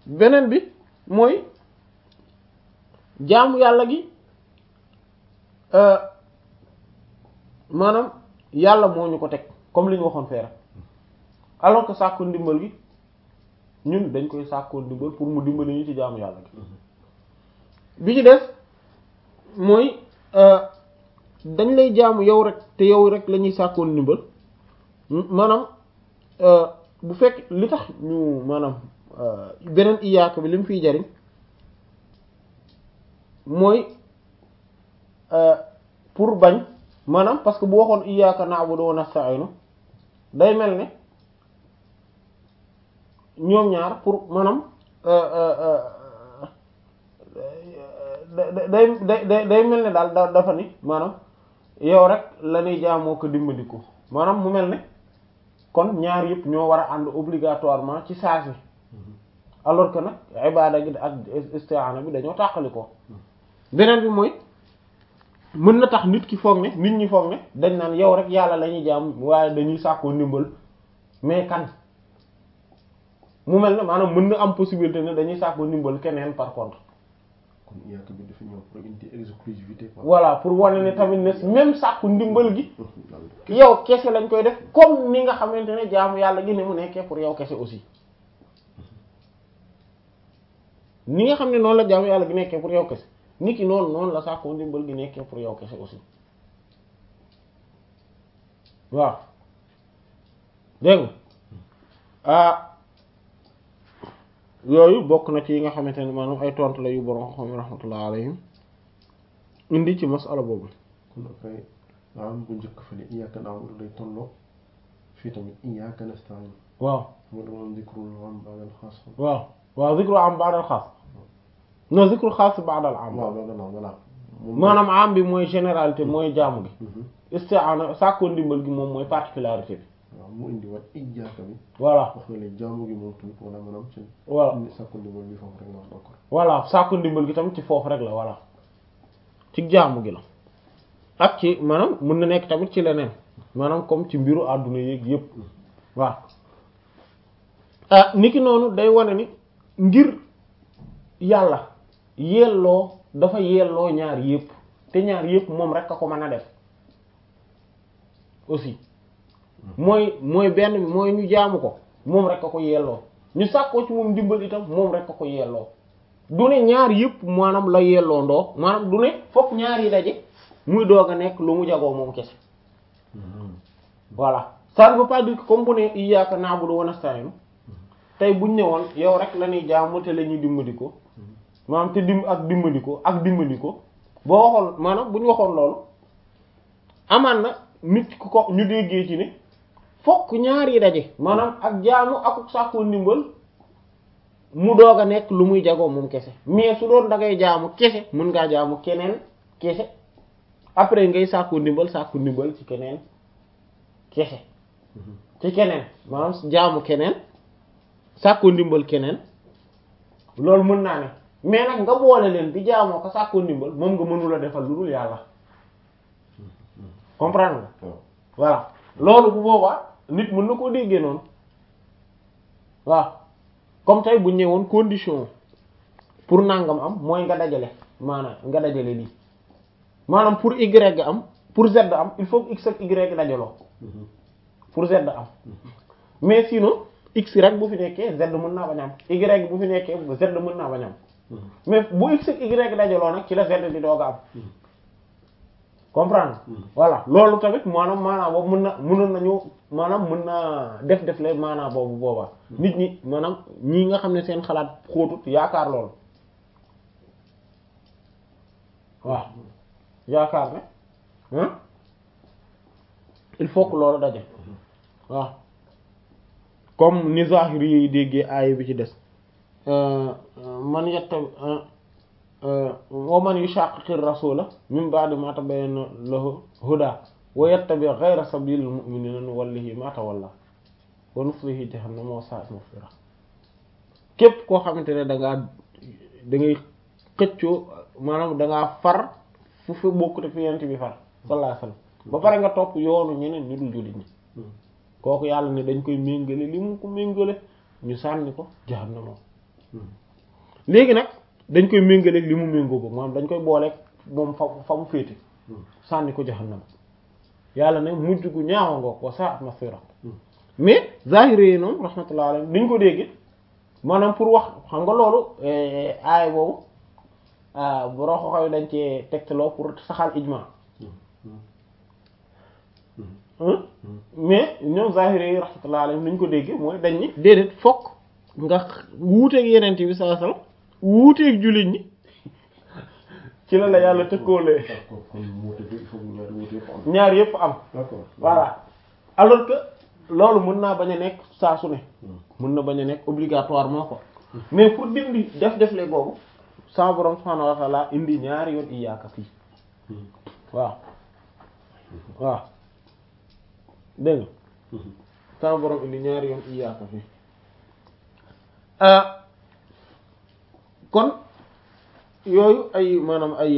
beneen bi mooy jaamu yàlla gi maanaam yàlla moo ñu ko teg comme li ñu waxoon fee rek alors que sàkku ndimbal gi ñun dañ koy sàkkoo ndimbal pour mu dimbali ñu ci jaamu yàlla gi bi ci des mooy dañ lay jaamu yow rek te yow rek la ñuy sàkkoo ndimbal maanaam bu fekk li tax ñu maanaam beneen iyaaka bi li mu fiy jariñ mooy pour bañ maanaam parce que bu waxoon iyyaka na'budu wa nasta'inu day mel ne ñoom ñaar pour maanaam day day day day mel ne daal da dafa ni maanaam yow rek la ñuy jaamoo ko dimbaliku maanaam mu mel ne kon ñaar yëpp ñoo war a ànd obligatoirement ci saa si alors que nag ibaada gi ak isti'aana bi dañoo tàqali ko beneen bi mooy mën na tax nit ki foog ne nit ñi foog ne dañ naan yow rek yàlla la ñuy jaam waaye dañuy sàkkoo ndimbal mais kan mu mel ne maanaam mën na am possibilité ne dañuy sàkkoo ndimbal keneen par contre kon iyaaka bi dafa ñëw pour indi exclusivité quoi. voilà pour wane ne tamit ne même sàkku ndimbal gi yow kese lañ koy def comme ni nga xamante ne jaamu yàlla gi ne mu nekkee pour yow kese aussi ni nga xam ne noonu la jaamu yàlla gi nekkee pour yow kese nit ki noonu noonu la sàkku ndimbal gi nekkee pour yow kese aussi waaw dégg nga ah yooyu bokk na ci yi nga xamante ne maanaam ay tontu la yu borom xam rahmatullah alayhim indi ci masala boobu kon après am bu njëkk fa ne iyyaka na'budu day tolloo fii tamit iyyaka nasta'in waaw moo doon zikrul am ba'dal xaas waaw waaw zikru am ba'dal xaas non zikru xaas ba'dal am waaw loolu la voilà maanaam am bi mooy généralité mooy jaamu gi isti'ana sàkkoo ndimbal gi moom mooy particularité bi waaw mu indi wat iyyaka bi voilà wax nga ne jaamu gi moom tamit wala maanaam ci voilà sàkku ndimbal bi foofu rek nga wax d'accord voilà sàkku ndimbal gi tamit ci foofu rek la voilà ci jaamu gi la ak ci maanaam mën na nekk tamit ci leneen maanaam comme ci mbiru àdduna yéeg yépp waaw ah niki noonu day wane ni ngir yàlla yelloo dafa yelloo ñaar yépp te ñaar yépp moom rek a ko mën a def aussi mooy mooy benn bi mooy ñu jaamu ko moom rek a ko yelloo ñu sàkkoo ci moom dimbal itam moom rek a ko yelloo du ne ñaar yëpp maanaam la yelloo ndoo maanaam du ne fokk ñaar yi daje muy doog a nekk lu mu jagoo moom kese voilà ça ne veut pas dire que comme bu ne iyyaka na'budu wa nasta'in tey buñ ne woon yow rek la ñuy jaamu te la ñuy dimbali ko maanaam te dim ak dimbali ko ak dimbali ko boo waxoon maanaam bu ñu waxoon loolu amaan na nit ku ko ñu déggee ci ne fokk ñaar yi daje maanaam ak jaamu ak sàkkoo ndimbal mu doog a nekk lu muy jagoo moom kese mais su doon da ngay jaamu kese mën ngaa jaamu keneen kese après ngay sàkkoo ndimbal sàkku ndimbal ci keneen kese ci keneen maanaam jaamu keneen sàkkoo ndimbal keneen loolu mën naa ne mais nag nga boole leen di jaamoo ko sàkkoo ndimbal moom nga mënula defal lu dul yàlla comprendre nga voilà loolu bu boobaa nit mën na koo déggee noonu waaw comme tey bu ñëwoon condition pour nangam am mooy nga dajale maanaam nga dajale lii maanaam pour y am pour z am il faut x ak y dajaloo pour z am mais sinon x rek bu fi nekkee z mën naa bañ am y bu fi nekkee z mën naa bañ am mais bu x ak y dajaloo nag ci la z di doog a am comprendre voilà loolu tamit maanaam maanaam boobu mën na mënoon nañu maanaam mën naa def def leen maanaam boobu boobaa nit ñi maanaam ñii nga xam ne seen xalaat xóotut yaakaar loolu waaw yaakaar ne il faut que loolu daje waaw comme ni zahiri yi déggee aaya bi ci des man yetta wa man yushaqiqi rasula min ba'di ma tabayyana lahu huda wa yattabi ghayra sabilil mu'minina nuwallihi ma tawalla wa nuslihi jahannama wa sa'at masira képp koo xamante ne da ngaa da ngay xëccoo maanaam da ngaa far fu fi bokkute fi yent bi far sallallahu alayhi wasallam ba pare nga topp yoonu ñeneen ñu dul jullit ñi kooku yàlla ne dañ koy méngale li mu ko méngale ñu sànni ko jahannama léegi nag dañ koy méngaleeg li mu méngoo boobu maanaam dañ koy booleeg moom fa fa mu féete sànni ko jahannam yàlla ne mujj gu ñaawa ngoog wa sa'at masira mais zahiri yi noonu rahmatullah alayhi niñ ko dégge maanaam pour wax xam nga loolu aay boobu boroo xoxoy dañ cee tegtaloo pour saxal ijma mais ñoom zahiri yi rahmatullah alayhi niñ ko dégge mooy dañ ni déedéet fokk nga wuuteeg yeneen bi sallallahu alayhi wasallam wuuteeg jullit ñi ci la la yàlla tëkkoolee d'accord kon wuute bi il faut que ñaari wuute yëpp am ñaar yépp am d'accord voilà alors que loolu mën naa bañ a nekk saa su ne mën na bañ a nekk obligatoirement quoi mais pour dindi def def le boobu sa borom subhanahu wa ta'ala indi ñaari yoon iyaaka fii waaw waaw dégg nga sa borom indi ñaari yoon iyaaka fii kon yooyu ay maanaam ay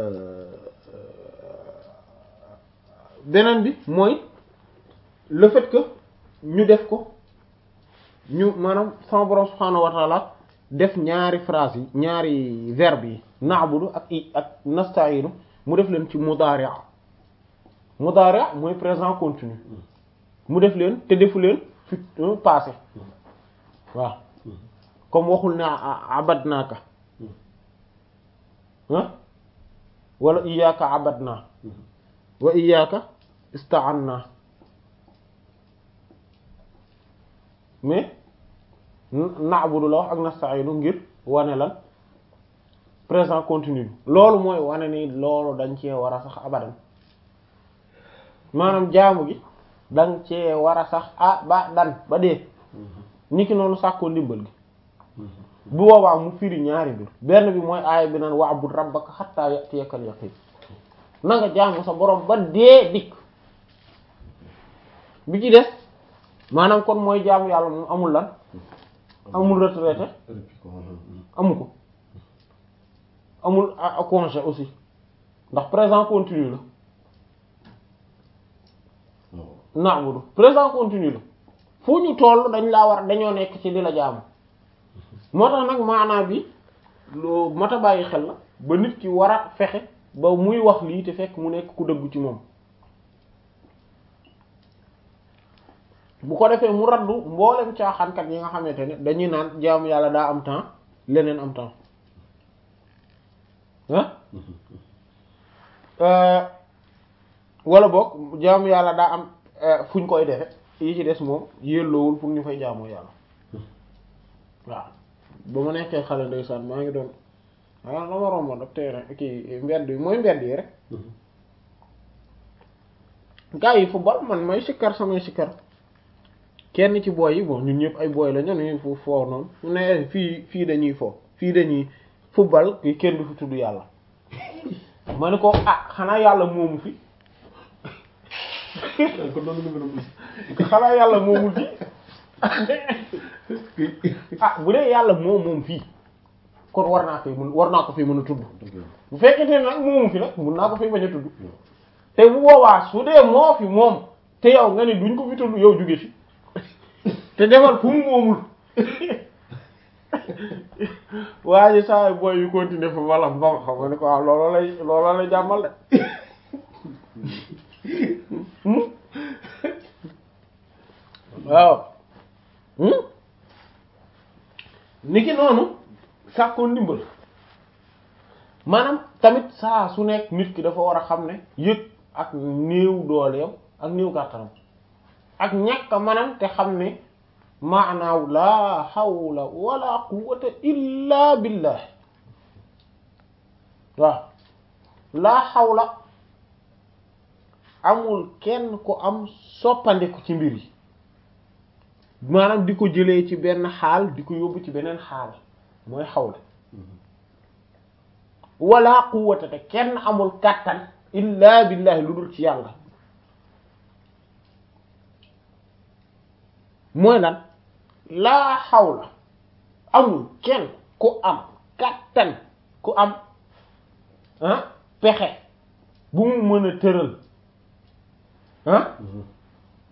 beneen bi mooy le fait que ñu def ko ñu maanaam sama borom subhaanahu wa ta'ala def ñaari phrase yi ñaari verbe yi na'budu ak i ak nasta'inu mu def leen ci mudari' mudari' mooy présent continu mu def leen te defu leen fi passé waaw comme waxul ne abadnaaka ah wala iyyaka abadna wa iyyaka ista'anna mais na'budu la wax ak nasta'inu ngir wane lan présent continu loolu mooy wane ni loolu dañ cee war a sax abadan maanaam jaamu gi dañ cee war a sax ah ba dan ba dee niki noonu sàkkoo ndimbal gi bu boobaa mu firi ñaari mbir benn bi mooy aaya bi naan wa'bud rabbaka hatta ya'tiyakal yaqin na nga jaamu sa borom ba dee dikk bi ci des maanaam kon mooy jaamu yàlla moom amul lan amul retraité amu ko amul a congé aussi ndax présent continu la na'budu présent continu la fu ñu toll dañ laa war dañoo nekk ci di la jaamu moo tax nag maanaa bi loo mat a bàyyi xel la ba nit ki war a fexe ba muy wax lii te fekk mu nekk ku dëggu ci moom bu ko defee mu raddu mboolem caaxaankat yi nga xamante ne dañuy naan jaamu yàlla daa am temps leneen am temps ah wala boog jaamu yàlla daa am fu ñu koy defe yi ci des moom yelloowul pour ñu fay jaamoo yàlla waaw ba ma nekkee xale ndeysaan maa ngi doon ah dama romboon ak terrain kii mbedd yi mooy mbedd yi rek gaa yi football man may sikkar samay sikkar kenn ci booy yi bon ñun ñëpp ay booy la ñu ne fu foo noonu mu ne fii fii dañuy fo fii dañuy football ki kenn du fi tudd yàlla ma ne ko ah xanaa yàlla moomu fi xanaa yàlla moomul fi ah bu dee yàlla moom moom fii kon war naa koy mën war naa ko fi mën a tudd bu fekkente ne nag moomu fi nag mun naa ko fi bañ a tudd te bu boobaa su dee moo fi moom te yow nga ne duñ ko fi tudd yow jóge fi te demal fu mu moomul waa ji saa booy yu continuer fa wala ba xam nga ne ko waaw looloo lay looloo lay jàmmal de waaw niki noonu sàkkoo ndimbal maanaam tamit saa su nekk nit ki dafa war a xam ne yëg ak néew dooleem ak néew kàttanam ak ñàkk a manam te xam ne maanaaw laa hawla wala quwwata illa billah waaw laa hawla amul kenn ku am soppandiku ci mbir yi maanaam di ko jëlee ci benn xaal di ko yóbbu ci beneen xaal mooy xawla wala quwwata te kenn amul kàttan illa billahi lu dul ci yàlla mooy lan laa xawla amul kenn ku am kàttan ku am ah pexe bu mu mën a tëral ah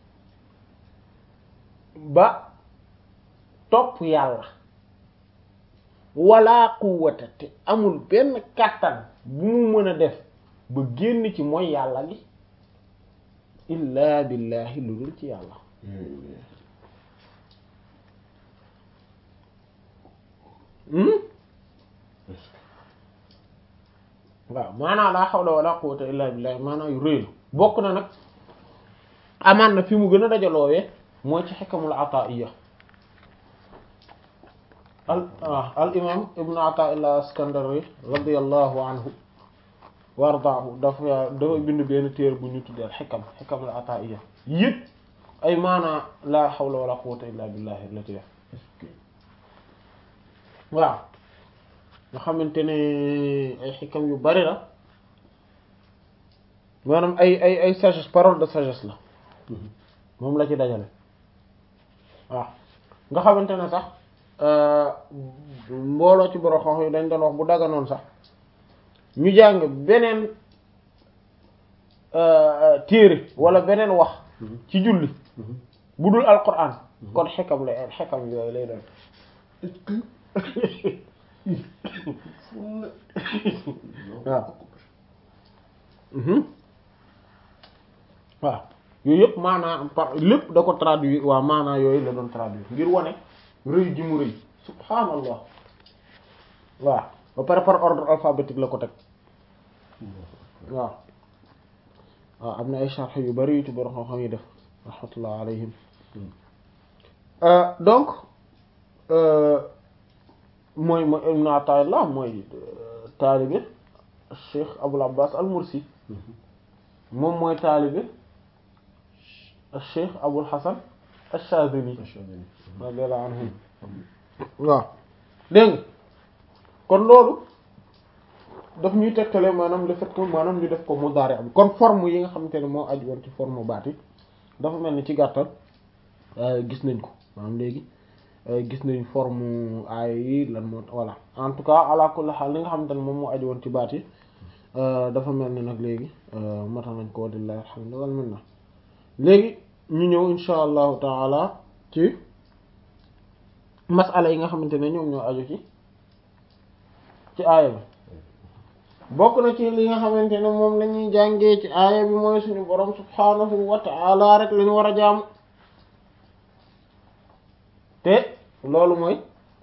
ba topp yàlla wala quwwata te amul benn kàttan bu mu mën a def ba génn ci mooy yàlla gi illa billahi lu dul ci yàlla waaw maanaam laa hawla wala quwwata illa billahi maanaam yu rëy la bokk na nag amaan na fi mu gën a dajaloowee mooy ci xikamul ataiya al al imam ibnu ataillah askandari radiallahu anhu wa ardaahu dafa dafa bind benn téere bu ñu tuddee al xikam xikamul ataiya yëpp ay maanaa laa hawla wala quwwata illa billahi la ci def waaw nga xamante ne ay xikam yu bari la maanaam ay ay ay sagesse parole de sagesse la moom la ci dajale waaw nga xamante ne sax mbooloo ci borom xam yi dañ doon wax bu daganoon sax ñu jàng beneen téere wala beneen wax ci julli bu dul alquran kon xekam lay xekam yooyu lay doon waaw waaw yooyu yëpp maanaa par lépp da ko traduire waaw maanaa yooyu la doon traduire ngir wane rëy ji mu rëy subhaanallah waaw ba pare par ordre alphabétique la ko teg waaw waaw am na ay sharh yu bari yu ci borom xam-xam yi def rahmatullah alayhim donc mooy mooy ibn Ata'illah mooy taalibe Cheikh Abul Abbas al-Mursi moom mooy taalibe Cheikh Abul Hasan ash-Shadhili radiyallahu anhum waaw dégg nga kon loolu daf ñuy tegtale maanaam le fait que maanaam ñu def ko mudaari am kon forme yi nga xamante ne moo aju woon ci forme baat yi dafa mel ni ci gàttal gis nañ ko maanaam léegi gis nañ forme aay yi lan moo voilà en tout cas ala kulli haal li nga xamante ne moom moo aju woon ci baat yi dafa mel ni nag léegi mata nañ ko walillahi alhamdu wal minna léegi ñu ñëw insha allahu taala ci masala yi nga xamante ne ñoom ñoo aju ci ci aaya bi bokk na ci li nga xamante ne moom la ñuy jàngee ci aaya bi mooy suñu borom subhaanahu wa ta'ala rek la ñu war a jaamu te loolu mooy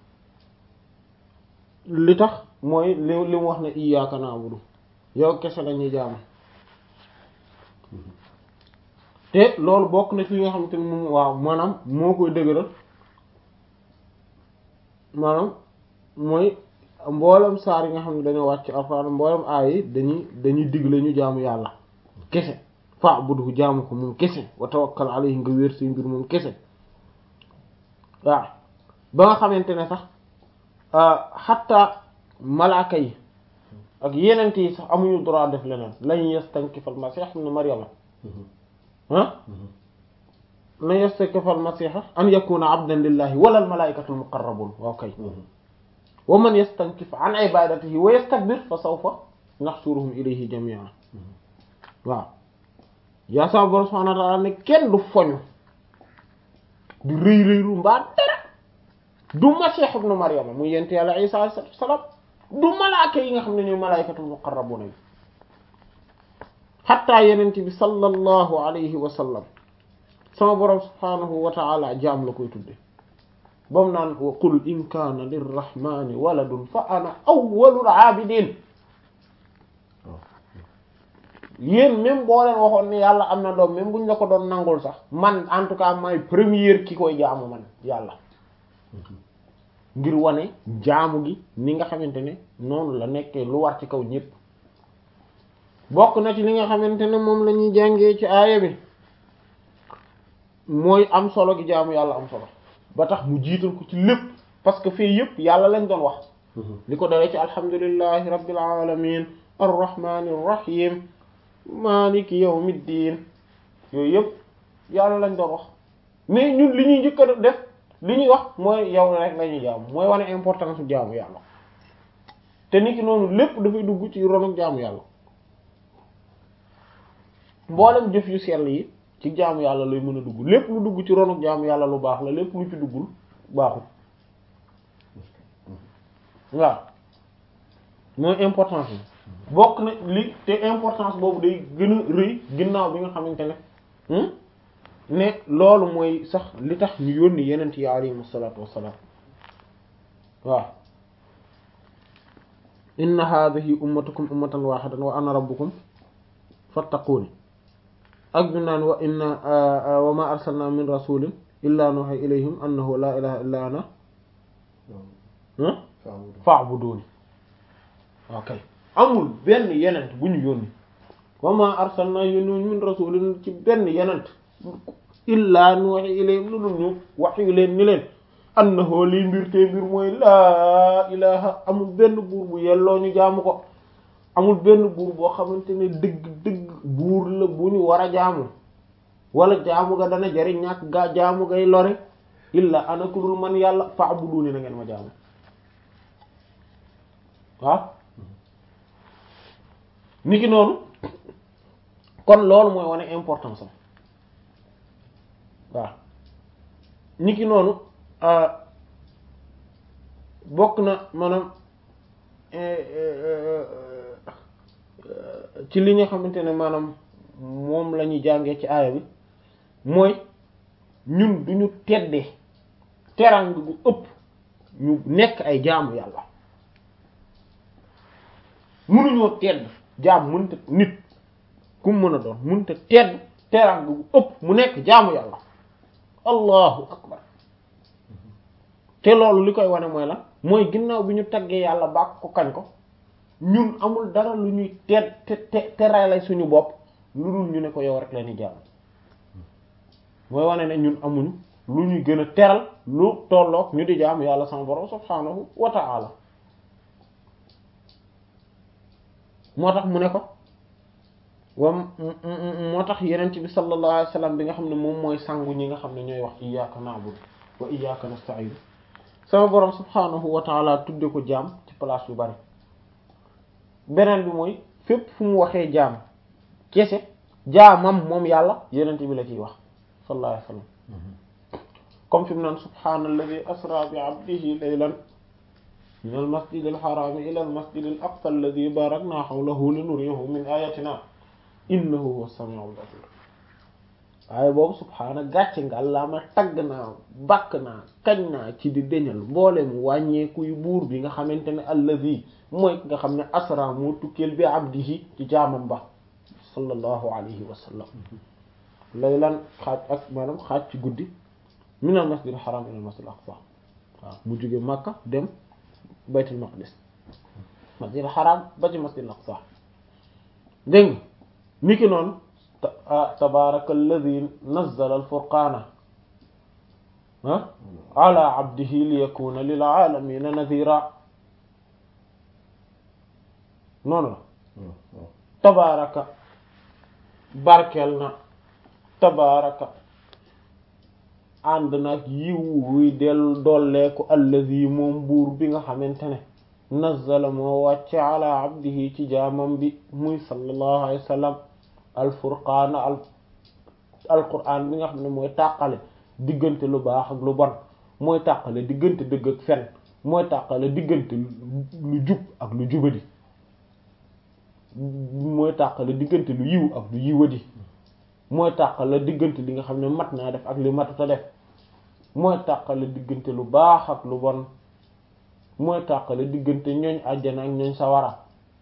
li tax mooy li li mu wax ne iyyaaka na'budu yow kese la ñuy jaamu te loolu bokk na ci li nga xamante ne moom waaw maanaam moo koy dëgëral maanaam mooy mboolem saar yi nga xam ne dañoo wàcc alxuraan mboolem aay yi dañuy dañuy digle ñu jaamu yàlla kese fa buddu jaamu ko moom kese wa tawakkal alayhi nga wér say mbir moom kese waaw ba nga xamante ne sax xatta malaaka yi ak yenent yi sax amuñu droit def leneen lañ yastankifal masiix ibn maryama ah lan yastankifal masiixa an yakuna abdan lillahi wala al malaa'ikatul muqarrabun waaw kay wa man yastankif an ibadatihi wa yastakbir fa sawfa nahshuruhum ilayhi jami'an waaw yaa sama borom subhanahu wa ta'ala ne kenn du foñu di rëy rëylu mbaa dara du Masiix ibnu Maryama muy yent yàlla Isa alayhi salaam du malaaka yi nga xam ne ñooy malaa'ikatul muqarrabuna yi xatta yenent bi sallallahu alayhi wa sallam sama borom subhanahu wa ta'ala jaam la koy tudde bam naan wa qul in kaana lirrahmani waladun fa ana awwalul aabidin yéen même boo leen waxoon ni yàlla am na doom même buñ la ko doon nangul sax man en tout cas may première ki koy jaamu man yàlla ngir wane jaamu gi ni nga xamante ne noonu la nekkee lu war ci kaw ñépp bokk na ci li nga xamante ne moom la ñuy jàngee ci aaya bi mooy am solo gi jaamu yàlla am solo ba tax mu jiital ko ci lépp parce que fii yépp yàlla lañ doon wax li ko dalee ci alhamdulillahi rabbil alamin arrahmanir rahim maliki yawmiddin yooyu yëpp yàlla lañ doon wax mais ñun li ñuy njëkk a def li ñuy wax mooy yow rek la ñuy jaamu mooy wane importance bu jaamu yàlla te nit ki noonu lépp dafay dugg ci ron ak jaamu yàlla mboolem jëf yu sell yi ci jaamu yàlla lay mën a dugg lépp lu dugg ci ron ak jaamu yàlla lu baax la lépp lu ci duggul baaxul waaw mooy importance bi bokk na li te importance boobu day gën a rëy ginnaaw bi nga xamante ne ne loolu mooy sax li tax ñu yónni yenent yi alayhim salaatu wassalaam waaw inna hadhihi ummatukum ummatan wahidatan wa ana rabbukum fattaquni ak bi naan wa inna wa ma arsalna min rasulin illa nuha ilayhim annahu la ilaha illa ana fa'buduni ok amul benn yenent bu ñu yónni wa ma arsalna yónni min rasulin ci benn yenent illa nuha ilayhim lu dul ñu wax yu leen ni leen annahu lii mbir te mbir mooy laa ilaha amul benn buur bu yelloo ñu jaamu ko amul benn buur boo xamante ne dëgg dëgg buur la bu ñu war a jaamu wala jaamu ga dana jariñ ñàkk gaa jaamu gay lore illa ana ku dul man yàlla fa'buduni na ngeen ma jaamu waaw niki noonu kon loolu mooy wane importance am waaw niki noonu bokk na maanaam ci li nga xamante ne maanaam moom la ñuy jàngee ci aaya bi mooy ñun duñu teddee terang gu ëpp ñu nekk ay jaamu yàlla mënuñoo tedd jaam mënta nit ku mën a doon mënta tedd terang gu ëpp mu nekk jaamu yàlla allahu akbar te loolu li koy wane mooy la mooy ginnaaw bi ñu taggee yàlla bàkk ko kañ ko ñun amul dara lu ñuy te te terale suñu bopp lu dul ñu ne ko yow rek la ñuy jaamu mooy wane ne ñun amuñu lu ñuy gën a teral lu tolloog ñu di jaamu yàlla sama borom subhaanahu wa ta'ala moo tax mu ne ko wam moo tax yeneen bi sallallahu alayhi wasallam bi nga xam ne moom mooy sangu ñi nga xam ne ñooy wax iyyaka na'budu wa iyyaka nasta'in sama borom subhaanahu wa ta'ala tudde ko jaam ci place yu bari beneen bi mooy fépp fu mu waxee jaam kese jaamam moom yàlla yeneen bi la ciy wax sallallahu alayhi wasallam comme fi mu naan subhaanalladhi asra bi abdihi laylan min al masjid al haram ila al masjid al aqsa alladhi barakna hawlahu linuriyahu min ayatina innahu huwa as-sami'ul basir waaye boobu subhaana gàcce nga allah ma tagg naa bàkk naa kañ naa ci di deñal mboole mu wàññeeku yu buur bi nga xamante ne alladhi mooy nga xam ne asra moo tukkeel bi abdihi ci jaamam ba sallallahu alayhi wa sallam laylan xaaj ak maanaam xaaj ci guddi min al masjid al haram ila al masjid al aqsa waaw mu jóge Makka dem baytul maqdis masjid al haram ba ci masjid al aqsa dégg nga niki noonu tabaraka alladi nazzala al furqana ah ala abdihi li yakuna lil alamina nadhira noonu la tabaraka barkel na tabaraka ànd nag yiw wuy del dolleeku allazi moom buur bi nga xamante ne nazzala moo wàcce ala abdihi ci jaamam bi muy sallallahu alayhi wa sallam alfurqaana al alquraan bi nga xam ne mooy tàqale diggante lu baax ak lu bon mooy tàqale diggante dëgg ak fen mooy tàqale diggante lu jub ak lu jubadi mooy tàqale diggante lu yiw ak lu yiwadi mooy tàqale diggante li nga xam ne mat naa def ak li matuta def mooy tàqale diggante lu baax ak lu bon mooy tàqale diggante ñooñ àjjana ak ñooñ sawara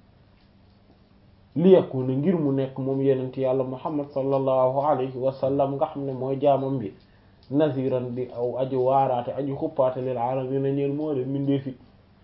li yakuna ngir mu nekk moom yenent yàlla muhammad sallallahu alayhi wa sallam nga xam ne mooy jaamam bi naziran di aw aji waaraate aji xuppaate lil alamina ñeel moo de mindee fi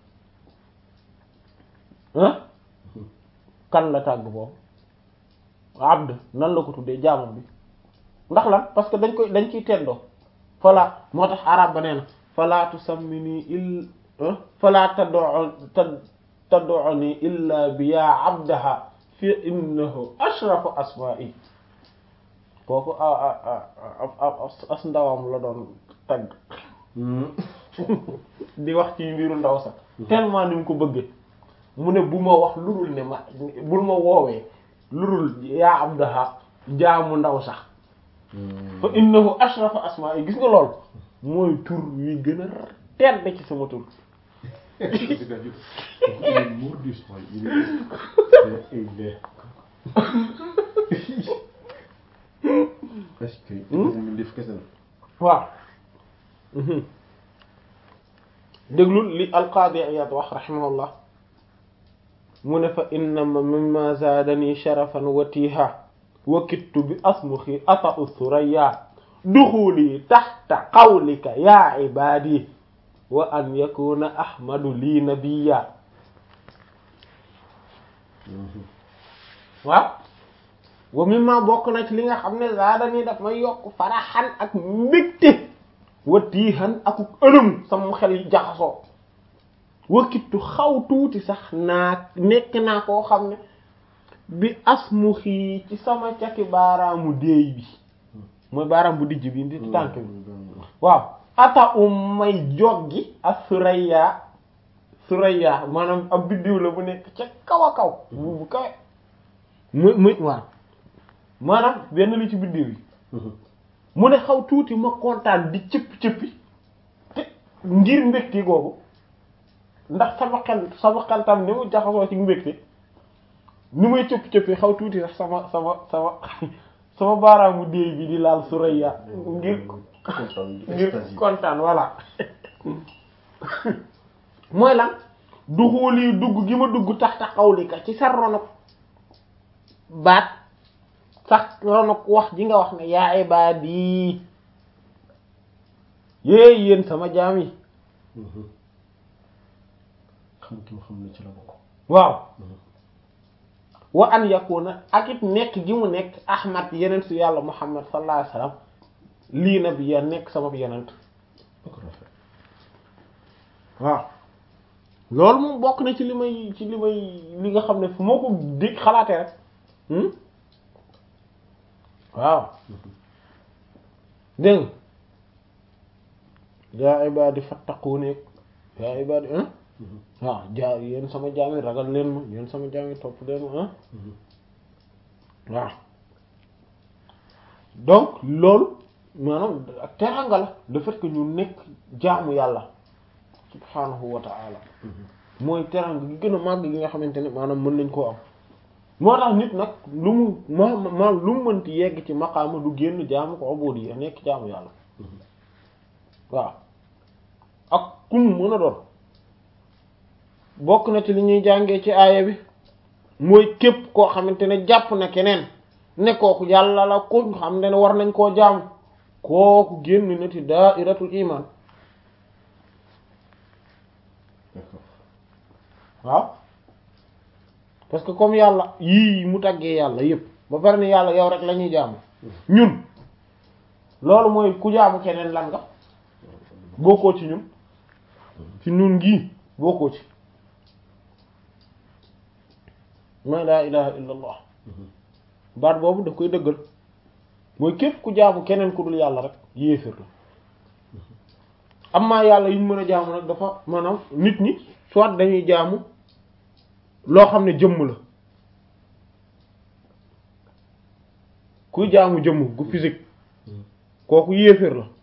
ah kan la tàgg boobu abd nan la ko tuddee jaamam bi ndax lan parce que dañ koy dañ ciy teddoo fala moo tax arab ba nee na fala tusammini il fala tad'u tad'uni illa bi ya abdaha fi innahu ashrafu asma'i kooku as ndawam la doon tagg di wax ci mbiru ndaw sax tellement ni mu ko bëggee mu ne bu ma wax lurul ne ma bul ma woowee lurul yaa abdaha jaamu ndaw sax fa innahu ashrafu asma'i gis nga lool mooy tur wi gën a tedd ci sama tur C'est-à-dire, il est mordu, ce truc. Il est- et il est- Est-ce que mu def kese la. waaw déglul li alqaadi Iyaad wax rahimahullah mu ne fa innama mimma zaadani sharafan wa tiiha wa kittu bi asmuxi ata'u thuraya duxuli taxta qawlika ya ibaadi wa an yakuna ahmadu lii nabiya waaw wa mimma bokk na ci li nga xam ne zaadani daf may yokk faraxan ak mbégte wa tiihan ak ëlëm sama xel yi jaxasoo wakittu xaw tuuti sax naa nekk naa koo xam ne bi asmuxi ci sama cati baaraamu déey bi mooy baaraam bu dijj bi di tànk bi waaw ata um may joggi ak suraya suraya maanaam ab biddiw la bu nekk ca kaw a kaw bu bu kawe mu mu waaw maanaam benn li ci biddiw yi mu ne xaw tuuti ma kontaan di cëppi cëppi te ngir mbégte googu ndax sama xel sama xel tam ni mu jaxasoo ci mbégte ni muy cëppi cëppi xaw tuuti sax sama sama sama sama baaraamu déey bi di laal suraya ngir kontaan ngir extase. kontaan voilà mooy lan duxóoli dugg gi ma dugg tax ta xawlika ci sa ronok baat sax ronok wax ji nga wax ne yaa ibaadi yéey yéen sama jaam yi xam ki ma xam ne ci la bokk. waaw wa an yakuna ak it nekk gi mu nekk ahmad yeneen su yàlla muhammad sallallahu alayhi wasallam lii na bi ya nekk sama yenent Ak rafet. waaw loolu moom bokk na ci li may ci li may li nga xam ne fu moo ko dégg xalaatee rek hmm? waaw dégg nga yaa ibadi fattaquni yaa ibadi hein waaw jaa yéen sama jaam yi ragal leen ma yéen sama jaam yi topp leen ma hein waaw donc loolu maanaam ak teranga la le fait que ñu nekk jaamu yàlla subhanahu wa ta'ala mooy teranga gi gën a màgg gi nga xamante ne maanaam mën nañ koo am moo tax nit nag lu mu ma ma lu mu mënti yegg ci maqaama du génn jaamu ko ubudiyya nekk jaamu yàlla waaw ak ku mu mën a doon bokk na ci li ñuy jàngee ci aaya bi mooy képp koo xamante ne jàpp na keneen ne kooku yàlla la ku xam ne war nañ koo jaamu kooku génn na ci daa'iratul iman D'accord. waaw parce que comme yàlla yii mu tàggee yàlla yépp ba pare ne yàlla yow rek la ñuy jaamu ñun loolu mooy ku jaamu keneen lan nga bokkoo ci ñun ci ñun gii bokkoo ci mooy laa ilaha illa allah baat boobu daf koy dëggal mooy képp ku jaamu keneen ku dul yàlla rek yéefér la amma yàlla yi ñu mën a jaamu nag dafa maanaam nit ñi soit dañuy jaamu loo xam ne jëmm la kuy jaamu jëmm gu physique kooku yéeféer la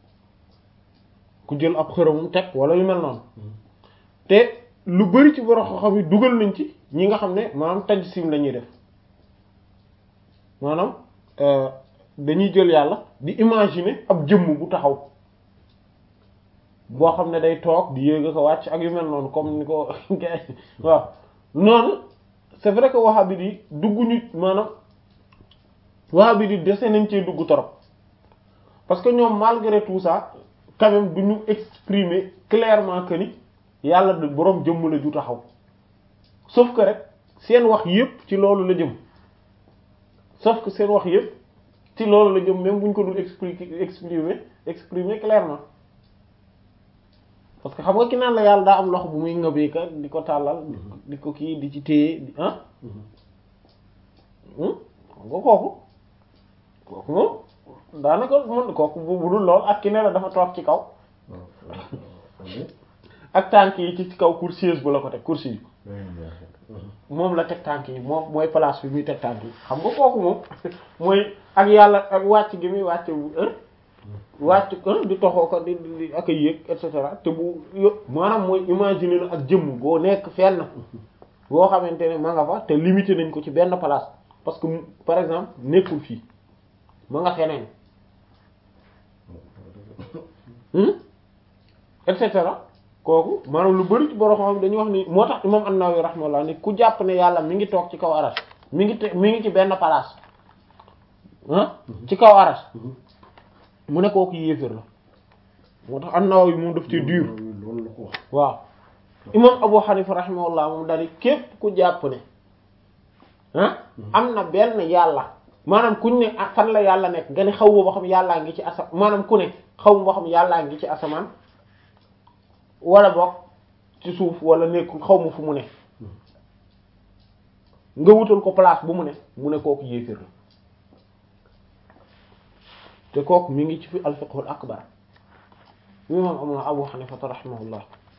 ku jël ab xërëmum teg wala yu mel noonu te lu bari ci borom xam-xam yi dugal nañ ci ñi nga xam ne maanaam tajsim la ñuy def maanaam euh, dañuy jël yàlla di imaginer ab jëmm bu taxaw boo xam ne day toog di yéeg ko wàcc ak yu mel noonu comme ni ko gars yi waaw noonu c'est vrai que wahhabi yi dugg ñu maanaam wahhabi yi dese nañ cee dugg torop parce que ñoom malgré tout ça quand même du ñu exprimer clairement que ni yàlla du boroom jëmm la ju taxaw sauf que rek seen wax yépp ci loolu la jëm sauf que seen wax yépp ci loolu la jëm même bu ñu ko dul expliquer exprimer exprimer clairement parce que xam nga ki naan la yàlla daa am loxo bu muy ngëbee ka di ko tàllal di ko kii di ci téye di ah xam nga kooku kooku moom daanaka mën kooku bu bu dul lool ak ki ne la dafa toog ci kaw ak tànk yi ci ci kaw coursiers bu la ko teg coursier yi moom la teg tànk yi moom mooy place bi muy teg tànk yi xam nga kooku moom mooy ak yàlla ak wàcc gi muy wàcc bu wàcc ko di toxoo ko di di ak a yéeg et cetera te bu yo maanaam mooy imaginer na ak jëmm goo nekk fenn goo xamante ne ma nga fa te limité nañ ko ci benn place parce que par exemple nekkul fii ma nga feneen et cetera kooku maanaam lu bari ci borom xam dañuy wax ni moo tax imam An-Nawawi rahmatullah ni ku jàpp ne yàlla mi ngi toog ci kaw aras mi ngi te mi ngi ci benn place ah ci kaw aras mu ne kooku yéeféer la moo tax An-Nawawi moom daf ci dur loolu la ko wax waaw imam Abu Hanifa rahimahullah moom daal képp ku jàpp ne ah am na benn yàlla maanaam kuñ ne ah fan la yàlla nekk nga ne xaw ma ba xam yàllaa ngi ci asa maanaam ku ne xaw ma ba xam yàllaa ngi ci asamaan wala boog ci suuf wala nekkul xaw ma fu mu ne nga wutal ko place bu mu ne mu ne kooku yéeféer la te kooku mi ngi ci fi al-fiqhul akbar imam am Abu Hanifa rahimahullah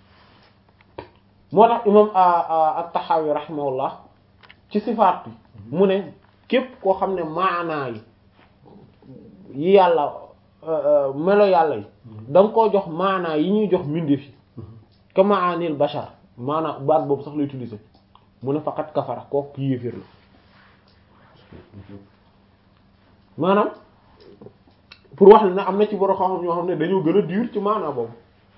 moo tax imam at-Tahawi rahimahullah ci sifaat bi mu ne képp koo xam ne maanaa yi yi yàlla melo yàlla yi da nga koo jox maanaa yi ñuy jox mbindeef yi ka maanil bashar maanaa baat boobu sax lay utiliser mu ne faqat kafara kooku yéeféer la maanaam pour wax ne am na ci borom xam-xam ñoo xam ne dañoo gën a dur ci maanaa boobu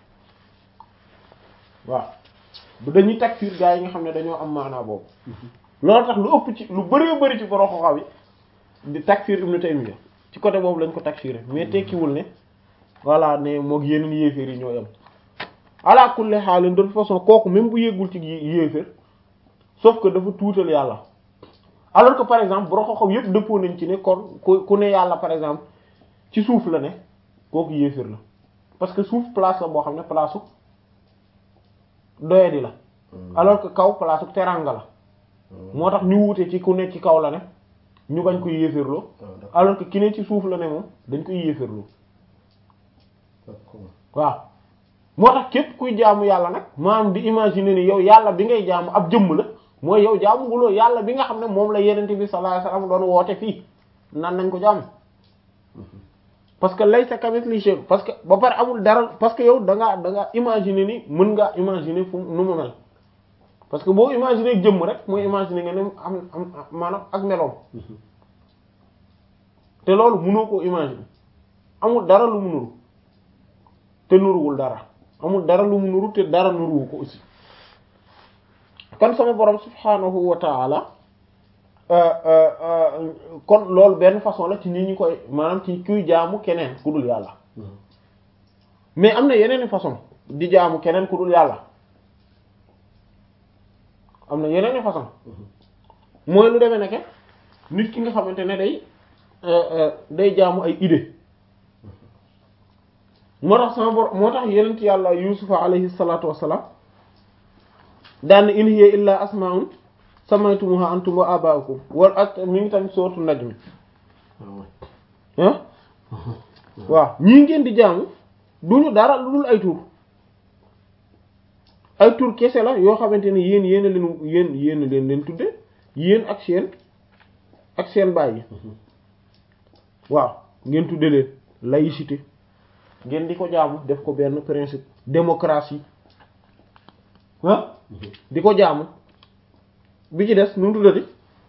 waaw bu dañuy takfir gaa yi nga xam ne dañoo am maanaa boobu loolu tax lu ëpp ci lu bëree bëri ci borom xam-xam yi di takfir Ibn Taymiyya ci côté boobu lañ ko takfiré mais tekkiwul ne voilà ne moog yeneen yéeféer yi ñoo yem ala kulli haal de toute façon kooku même bu yéggul ci yéeféer sauf que dafa tuutal yàlla alors que par exemple borom xam-xam yépp dëppoo nañ ci ne kon ku ku ne yàlla par exemple ci suuf la ne kooku yéeféer la parce que suuf place la boo xam ne place su doyadi la alors que kaw place su teranga la moo tax ñu wuute ci ku ne ci kaw la ne ñu bañ koy yéeféerloo alors que ki ne ci suuf la ne moom dañ koy yéeféerloo waaw moo tax képp kuy jaamu yàlla nag maanaam di imaginer ni yow yàlla bi ngay jaamu ab jëmm la mooy yow jaamu guloo yàlla bi nga xam ne moom la yenente bi sallallahu alayhi wasallam doon woote fii nan nañ ko jaamu parce que laysa kamithlihi shay'un parce que ba pare amul dara parce que yow da ngaa da ngaa imaginer ni mën ngaa imaginer fu nu mu mel parce que boo imaginer jëmm rek mooy imaginer nga ne am am maanaam ak meloom te loolu mënoo koo imaginer amul dara lu mu nuru te nuruwul dara amul dara lu mu nuru te dara nuruwu ko aussi kon sama borom subhanahu wa ta'ala kon loolu benn façon la ci nit ñi koy maanaam ci kuy jaamu keneen ku dul yàlla mais am na yeneen façon di jaamu keneen ku dul yàlla am na yeneen façon mooy lu demee nekke nit ki nga xamante ne day day jaamu ay idée moo tax sama bor moo tax yenent yàlla yusufa alayhi salatu wassalam daan in hiya illa asma'un samaytumuha antum wa aba'ukum wal ak mi ngi tamit sourate najm ah waaw ñii ngeen di jaamu duñu dara lu dul ay tur ay tur kese la yoo xamante ne yéen yéen a leen yéen yéen a leen leen tudde yéen ak seen ak seen bàyyi waaw ngeen tudde leen laïcité ngeen di ko jaamu def ko benn principe démocratie ah di ko jaamu bi ci des nu mu tuddati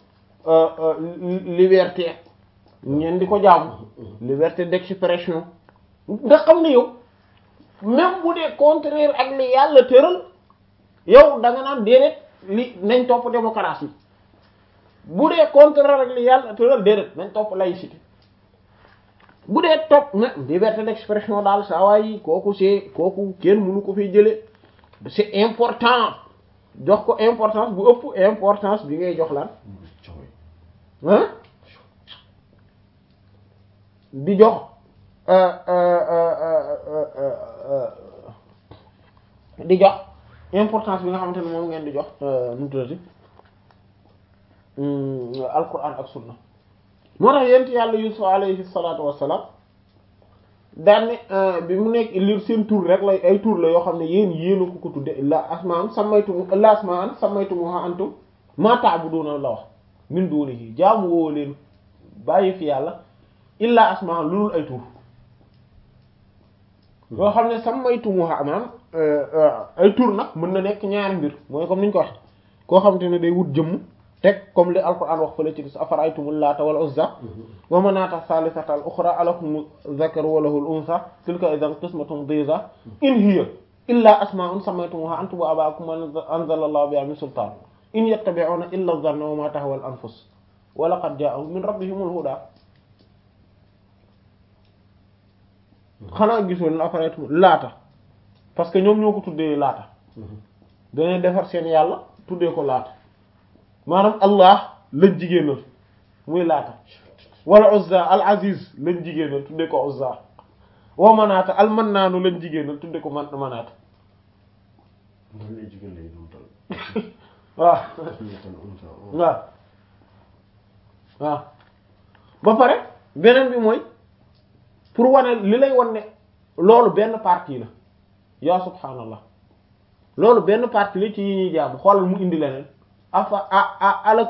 liberté ngeen di ko jaamu liberté d'expression nga xam ne yow même bu dee contraire ak li yàlla tëral yow da nga naan déedéet li nañ topp démocratie bu dee contraire ak li yàlla tëral déedéet nañ topp laïcité bu dee topp na liberté d'expression daal saa waay kooku c'est kooku kenn mënu ko fi jële c'est important jox ko importance bu ëpp importance bi ngay jox lan ah di jox di jox importance bi nga xamante ne moom ngeen di jox nu mu tuddati alquran ak sunna moo tax yent yàlla yusuf alayhi salatu wassalam daanne bi mu nekk li seen tur rek lay ay tur la yoo xam ne yéen yéena ko ko tudde la asmaan samaytum la asmaan samaytumuha antum ma ta'buduna la wax min dunihi jaamu woo leen bàyyi fi yàlla illa asmaan lu dul ay tur yoo xam ne sammaytumuha maanaam ay tur nag mën na nekk ñaari mbir mooy comme ni ñu ko wax koo xamante ne day wut jëmm teg comme li alquran wax fële ci gis afaraytumul laata wal uzza wa manaata salisata al ukhra alakum dhakaru wa lahul untha tilka idan qismatun diza in hiya illa asma'un sammaytumuha antum wa aba'ukum ma anzala allahu biha min sultan in yattabi'una illa dhanna wa ma tahwa al anfus wa laqad ja'ahum min rabbihimul huda xanaa gisoon la afaraytum laata parce que ñoom ñoo ko tuddee laata dañuy defar seen yàlla tuddee ko laata maanaam allah lañ jigéenal muy laata wala uzza al aziz lañ jigéenal tuddee ko uzza wa manaata al mannaanu lañ jigéenal tuddee ko man manaata loolu lay jigéen lay doon tal. waaw tan unsa waaw waaw ba pare beneen bi mooy pour wane li lay wan ne loolu benn partie la yaa subhaanallah loolu benn partie la ci yi ñuy jaamu xoolal mu indi leneen afa a a ala